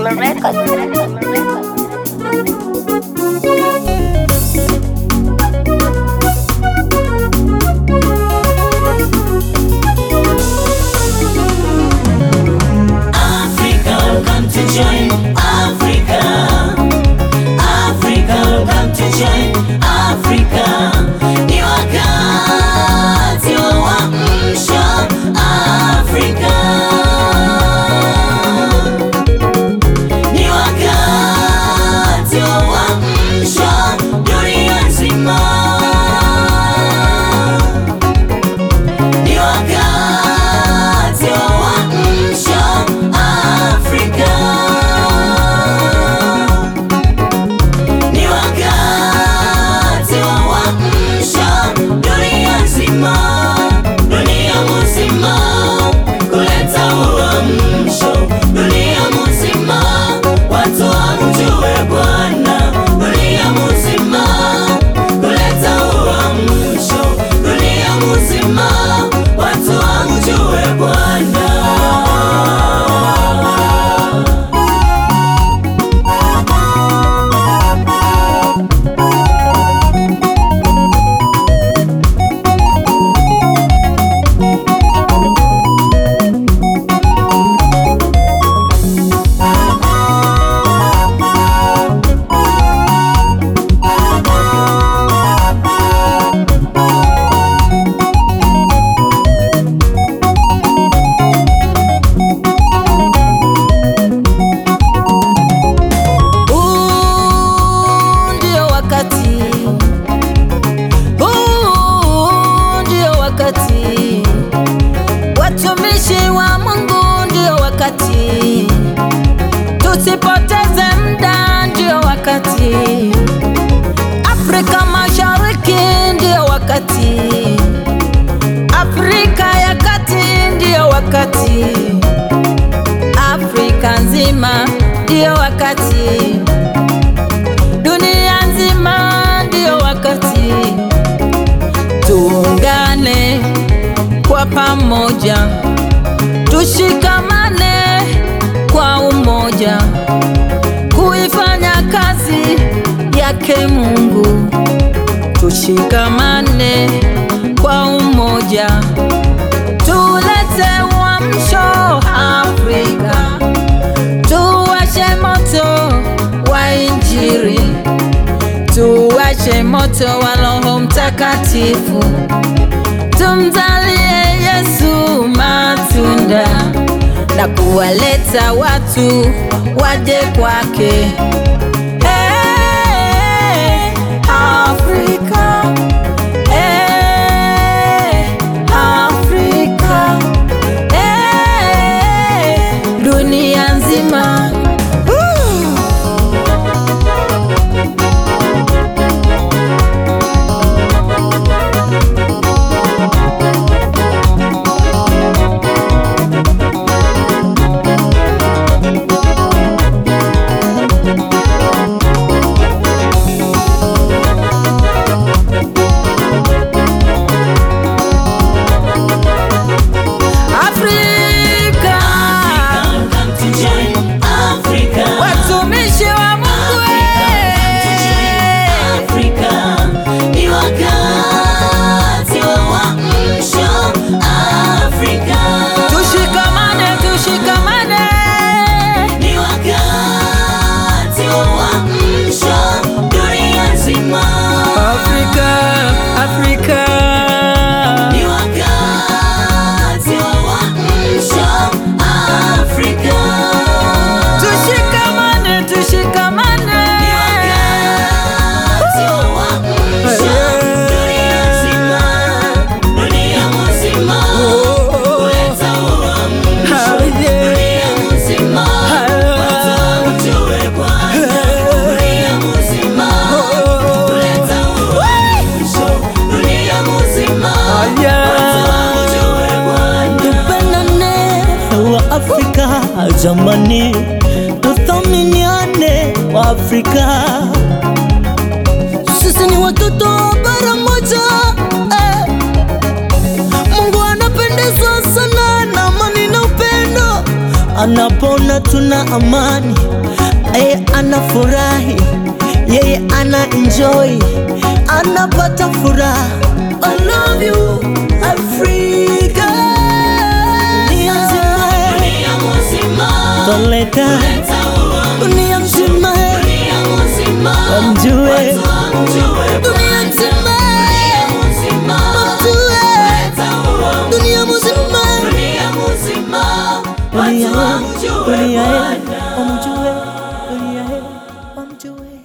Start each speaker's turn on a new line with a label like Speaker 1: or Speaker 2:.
Speaker 1: Summer Records.
Speaker 2: Africa, welcome to join Africa. Africa, welcome to join Africa. Ni wakati wa uamsho Africa. Ni wakati wa uamsho dunia nzima. Ni wakati wa uamsho Afrika. Ni wakati wa uamsho dunia nzima, dunia mzima, kuleta uamsho dunia mzima, watu wamjue Bwana dunia mzima, kuleta uamsho dunia mzima, watu wamjue Bwana.
Speaker 3: Huu ndio wakati, huu ndio wakati, watumishi wa Mungu ndio wakati, tusipoteze muda, ndio wakati, Afrika Mashariki ndio wakati, Afrika ya Kati ndio wakati, Afrika nzima ndio wakati dunia nzima ndio wakati, tuungane kwa pamoja, tushikamane kwa umoja, kuifanya kazi yake Mungu. Tushikamane kwa umoja, tulete uamsho Afrika tuwashe moto wa Injili, tuwashe moto wa Roho Mtakatifu, tumzalie Yesu matunda na kuwaleta watu waje kwake. Hey, Afrika, hey, Afrika, hey, dunia nzima. Woo! Afrika,
Speaker 2: Welcome to join Africa.
Speaker 3: watumishi wa Mungu, eh.
Speaker 2: Afrika ni wakati wa uamsho Afrika.
Speaker 3: tushikamane, tushikamane.
Speaker 2: Ni wakati wa uamsho dunia nzima.
Speaker 3: Afrika, Afrika.
Speaker 2: Ni wakati wa uamsho Afrika.
Speaker 3: Tushikamane, tushikamane.
Speaker 2: Ni wakati wa uamsho dunia nzima, dunia mzima. Kuleta uamsho dunia mzima. Watu wamjue Bwana dunia mzima. Kuleta uamsho dunia mzima. Watu wamjue Bwana.
Speaker 4: Tupendane wa Afrika jamani, tuthaminiane wa Afrika. Sisi ni watoto wa bara moja eh. Mungu anapendezwa sana na amani na upendo anapona tuna amani, yeye anafurahi, yeye ana enjoy, anapata furaha. I love you Africa, dunia nzima,
Speaker 2: Dunia mzima,
Speaker 4: toleka
Speaker 2: leta uhuru.
Speaker 4: dunia nzima,
Speaker 2: Dunia mzima,
Speaker 4: wamjue
Speaker 2: watu wamjue
Speaker 4: dunia nzima,
Speaker 2: mzima.
Speaker 4: wamjue
Speaker 2: Leta uhuru.
Speaker 4: dunia mzima,
Speaker 2: Dunia mzima,
Speaker 4: dunia
Speaker 2: watu wamjue
Speaker 4: dunia,
Speaker 2: Bwana.
Speaker 4: wamjue dunia, wamjue